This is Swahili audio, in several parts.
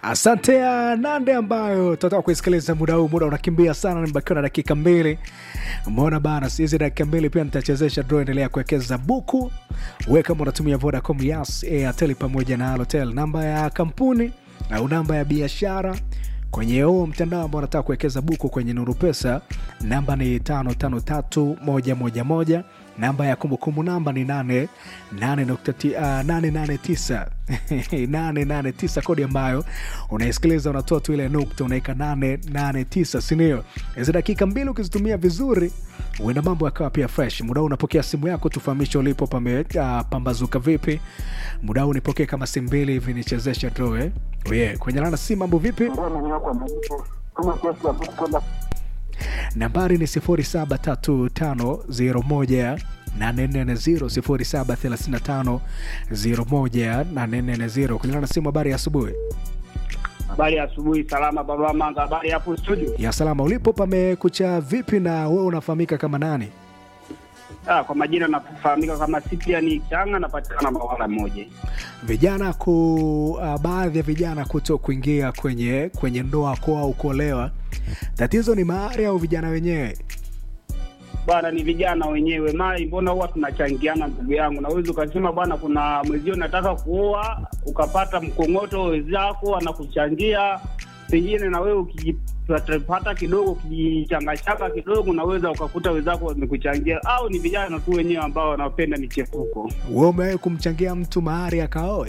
Asante ya Nande ambayo tunataka kuisikiliza muda huu. Muda unakimbia sana, nimebakiwa na dakika mbili. Umeona bana, hizi dakika mbili pia nitachezesha draw. Endelea kuwekeza buku, we kama unatumia Vodacom, Yas, Airtel pamoja na Halotel, namba ya kampuni au namba ya biashara kwenye huo mtandao ambao unataka kuwekeza buku kwenye Nuru Pesa, namba ni 553111 namba ya kumbukumbu namba ni 889 889 kodi ambayo unaisikiliza unatoa tu ile nukta unaweka 889 sindio hizi dakika mbili ukizitumia vizuri uenda mambo yakawa pia fresh muda huu unapokea simu yako tufahamishe ulipo pame uh, pambazuka vipi muda huu nipokee kama simu mbili hivi nichezeshe draw eh? oh yeah. kwenye lana si mambo vipi nambari ni 073501 840 073501 kulingana na simu. Habari ya asubuhi. Habari ya asubuhi, salama baba Manga. Habari hapo studio? Ya salama. Ulipo pamekucha vipi, na wewe unafahamika kama nani? Ah, kwa majina nafahamika kama Cyprian Changa, napatikana Mawala moja. Vijana ku uh, baadhi ya vijana kuto kuingia kwenye kwenye ndoa kwa au kuolewa, tatizo ni mahari au vijana wenyewe? Bwana, ni vijana wenyewe. Mai, mbona huwa tunachangiana ndugu yangu? Naweza ukasema bwana, kuna mwezio nataka kuoa, ukapata mkongoto wenzako anakuchangia, pengine na wewe ukijipata kidogo, ukijichangachanga kidogo, unaweza ukakuta wenzako wamekuchangia, au ni vijana tu wenyewe ambao wanapenda michepuko. Wewe umewahi kumchangia mtu mahari akaoe?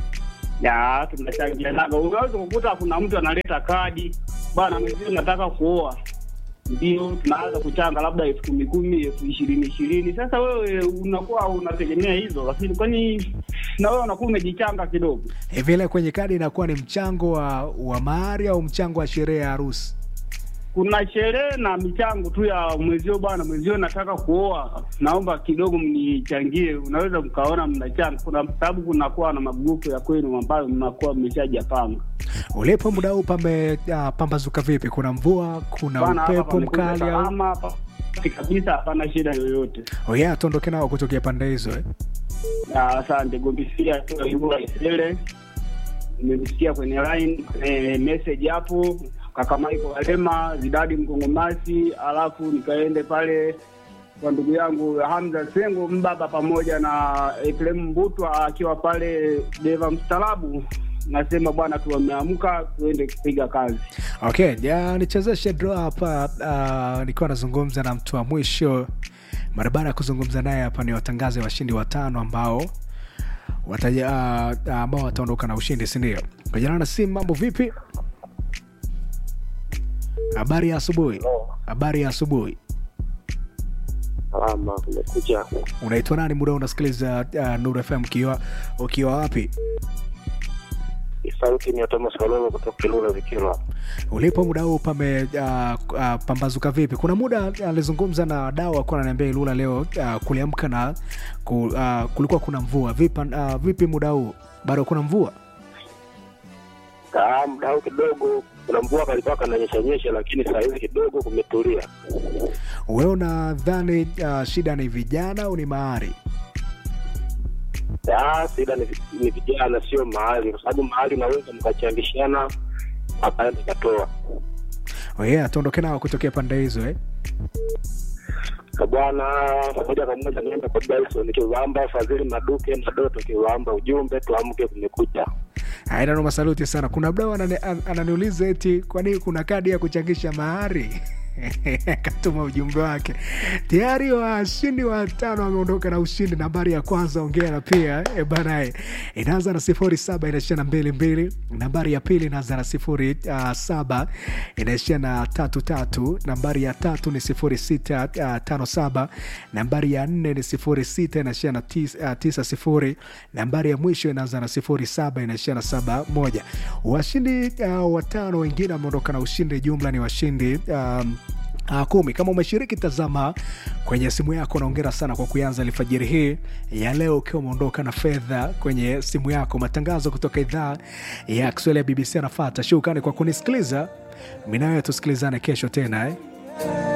Ya, tunachangianaga. Unaweza kukuta kuna mtu analeta kadi, bwana, mwezio nataka kuoa ndio tunaanza kuchanga labda elfu kumi kumi elfu ishirini ishirini sasa wewe unakuwa unategemea hizo lakini kwani na wewe unakuwa umejichanga kidogo hivi ile kwenye kadi inakuwa ni mchango wa, wa mahari au mchango wa sherehe ya harusi kuna sherehe na michango tu ya mwezio bwana mwezio nataka kuoa naomba kidogo mnichangie unaweza mkaona mnachanga kuna sababu kunakuwa na magrupu ya kwenu ambayo mnakuwa mmeshajapanga ulipo muda huu pame uh, pambazuka vipi kuna mvua kuna Bwana, hapa upepo pamekuja mkali au salama, hapa kabisa hapana shida yoyote oh yeah, tuondoke nao kutokea pande hizo eh? Ah, asante gombisia tuaibua isele nimemsikia kwenye line kwenye message hapo kaka Michael Walema Zidadi Mkongomasi alafu nikaende pale kwa ndugu yangu Hamza Sengo Mbaba pamoja na Ekrem Mbutwa akiwa pale Deva Mstarabu nasema bwana tu wameamka tuende kupiga kazi okay ja nichezeshe draw hapa uh, nikiwa nazungumza na mtu wa mwisho mara baada ya kuzungumza naye hapa ni watangaze washindi watano ambao wataja, uh, ambao wataondoka na ushindi sindio kujana na simu mambo vipi habari ya asubuhi habari ya asubuhi Salama, kumekucha. unaitwa nani muda unasikiliza uh, nur fm ukiwa ukiwa wapi Sauti ni ya Thomas Kalolo kutoka Kilula Vikilwa. ulipo muda huu pame uh, uh, pambazuka vipi kuna muda alizungumza na dau akuwa ananiambia ilula leo uh, kuliamka na ku, uh, kulikuwa kuna mvua vipi, uh, vipi muda huu bado kuna mvua Ah, muda huu kidogo kuna mvua kalikuwa kananyesha nyesha, lakini saa hizi kidogo kumetulia. wewe unadhani uh, shida ni vijana au ni mahari Ah, shida ni, ni vijana, sio mahali, kwa sababu mahali unaweza mkachangishana akaenda katoa oh yeah, tuondoke nao kutokea pande hizo eh? Ka bwana moja kwa moja nienda kwa Dyson Kiwamba, Fadhili Maduke na Doto Kiwamba, ujumbe tuamke, kumekucha. aina noma saluti sana kuna mdau anani- an- ananiuliza eti kwani kuna kadi ya kuchangisha mahari akatuma ujumbe wake tayari washindi watano wameondoka na ushindi nambari ya kwanza ongea na pia e banae inaanza na sifuri saba inaishia na mbili mbili nambari ya pili inaanza na sifuri uh, saba inaishia na tatu tatu nambari ya tatu ni sifuri sita uh, tano saba nambari ya nne ni sifuri sita inaishia na tis, uh, tisa sifuri nambari ya mwisho inaanza na sifuri saba inaishia na saba moja washindi uh, watano wengine wameondoka na ushindi jumla ni washindi um, Uh, kumi kama umeshiriki tazama kwenye simu yako naongera sana kwa kuanza alfajiri hii ya leo ukiwa umeondoka na fedha kwenye simu yako matangazo kutoka idhaa ya kiswahili ya bbc anafata shukrani kwa kunisikiliza minawewe tusikilizane kesho tena eh?